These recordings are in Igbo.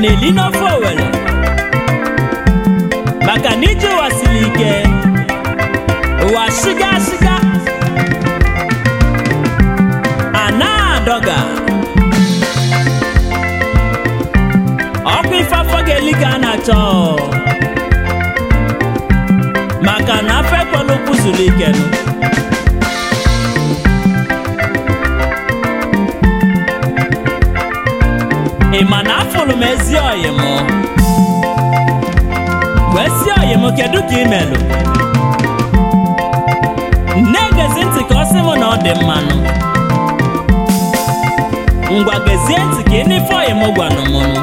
na-eli n'ofe owere maka na ije ụwa siri ike ụwa shiga shiga a na-adọga ọkwa ife afọ ga-eli ka a na-achọ maka na afọ ekwela okwu zuru ike nụ ị ma na afụrụ m ezi ọyị m wee si ọyị m kedu ka ị melụ nne gezi ntị ka ọ sị m na ọ dị mmanụ ngwa gezie ntị ka ị n'ife ọyị m gwanụ m nụ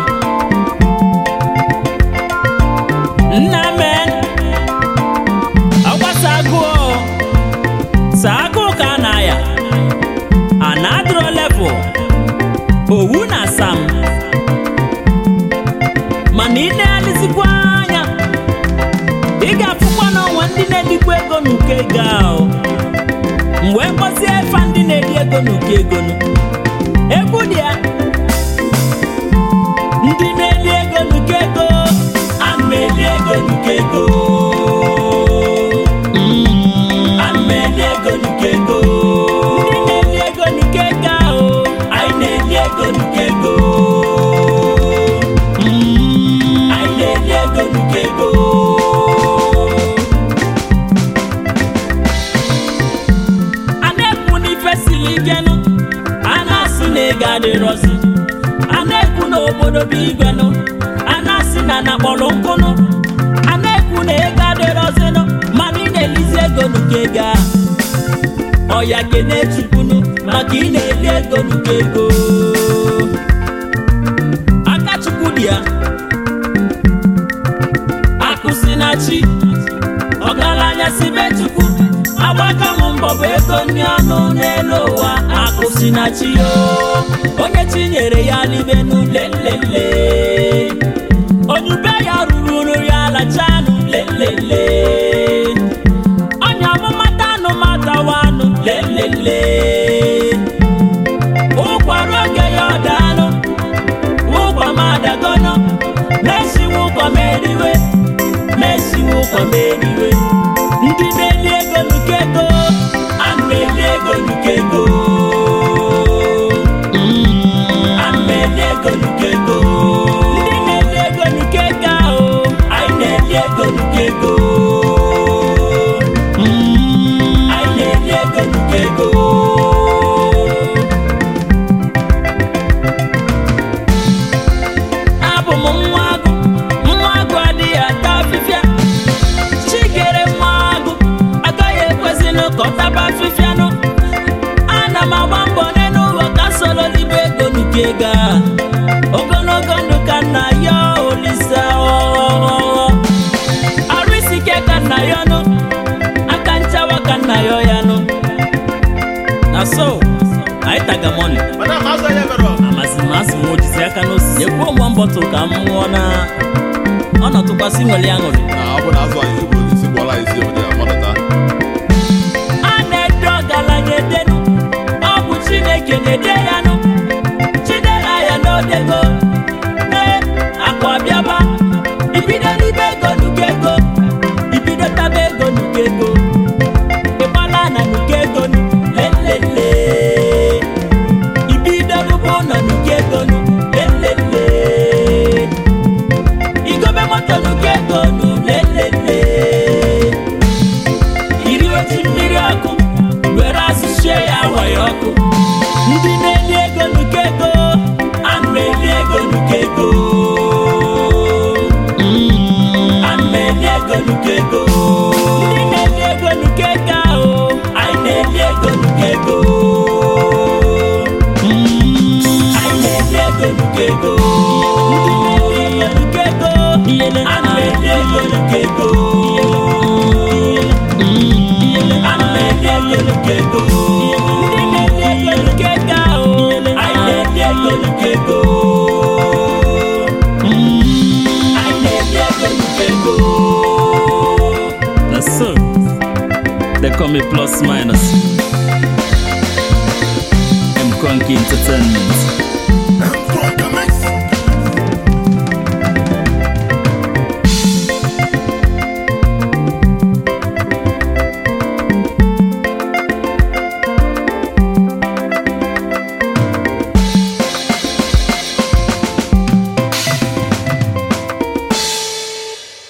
nna men ọgbasa agụụ saa agụụ ka a na-aya a na-adịrọ level owu na asam mana ị na-alizikwa anya ị ga-afụkwa n'ọnwa ndị na-edikwa ego n'uko ego ahụ mgbe mkpọzie efa ndị na-eri ego n'uko ego nụ egwu dị ya ndị na-eri ego n'uko ego ana m eri ego n'uko ego Mm, ana m eri ego n'uko ego ndị na-eri ego n'uko ego ahụ anyị na-eri ego n'uko ego Mm, anyị na-eri ego n'uko ego a na-ekwu n'ife siri ike nụ a na-asị na ego adịrọzi a na-ekwu na obodo bụ igwe nụ a na-asị na na kpọrọ nkụ nụ a na-ekwu na ego adịrọzi nụ mana ị na-elizi ego n'uko ego a ọya kene chukwunu maka ị na-eli ego n'uko ego aka chukwu dị ya akụ si na chi ọgaranya si be chukwu agbaka m mbọ bụ ego ndị ọnụ n'elu ụwa akụ si na chi yo onye chi nyere ya n'ibenu lelele onye ube ya ruru uru ya lachanụ lelele onye ọmụmata anụmatawa anụ lelele ụkwara oge ya ọdanụ ụkwa m adagono mesiwe ụkwa m eriwe mesiwe ụkwa m eriwe ndị na-eli ego nuke ego ana m eli ego nuke ego Mm, ana m eli ego nuke ego ndị na-eli ego nuke ego ahụ anyị na-eli ego nuke ego Mm, anyị na-eli ego nuke ego abụ m nwa agụ nwa agụ adịghị ata afịfịa chikere nwa agụ agaghị ekwesịnụ ka ọ taba afịfịanụ ana m agba mbọ n'elu ụwa ka soro libe ego nuke ego a ogologo ndụ ka nna ya olisa arụ isi ike ka nna ya nụ aka nchawa ka nna ya ya nụ na so anyị taga mọni Madam, how's that ever on? amasị m asị m ojizi aka n'osisi ekwuo mgba mbọtụ ka m nwụọ na ọnọtụkwasị nwere aṅụrị Na ọ bụ na azụ anyị bụ isi gwọla isi obodo ya mmadụ taa. a na-ede ọgaranya edenu ọ bụ chineke na-ede ya nụ chidera ya n'odego ee akụ abịaba ibido n'ibe ego nuke ego ibido taba ego nuke ego ịgbala na nuke ego nu lelele ibido rụba ụlọ nuke ego nu lelele igobe moto nuke ego nu lelele iri otu mmiri ọkụ were asụchie ya waye ọkụ ndị na-eli ego nuke ego ana m eli ego nuke ego Mm, ana m eli ego nuke ego ndị na-eli ego nuke ego ahụ anyị na-eli ego nuke ego Mm, anyị na-eli ego nuke ego ndị na-eli ego nuke ego ana m eli ego nuke ego ana m eli ego nuke ego ndị na-eli ego nuke ego ahụ anyị na-eli ego nuke ego anyị na-eli ego nuke ego That's so. They call me plus minus. M Conky Entertainment.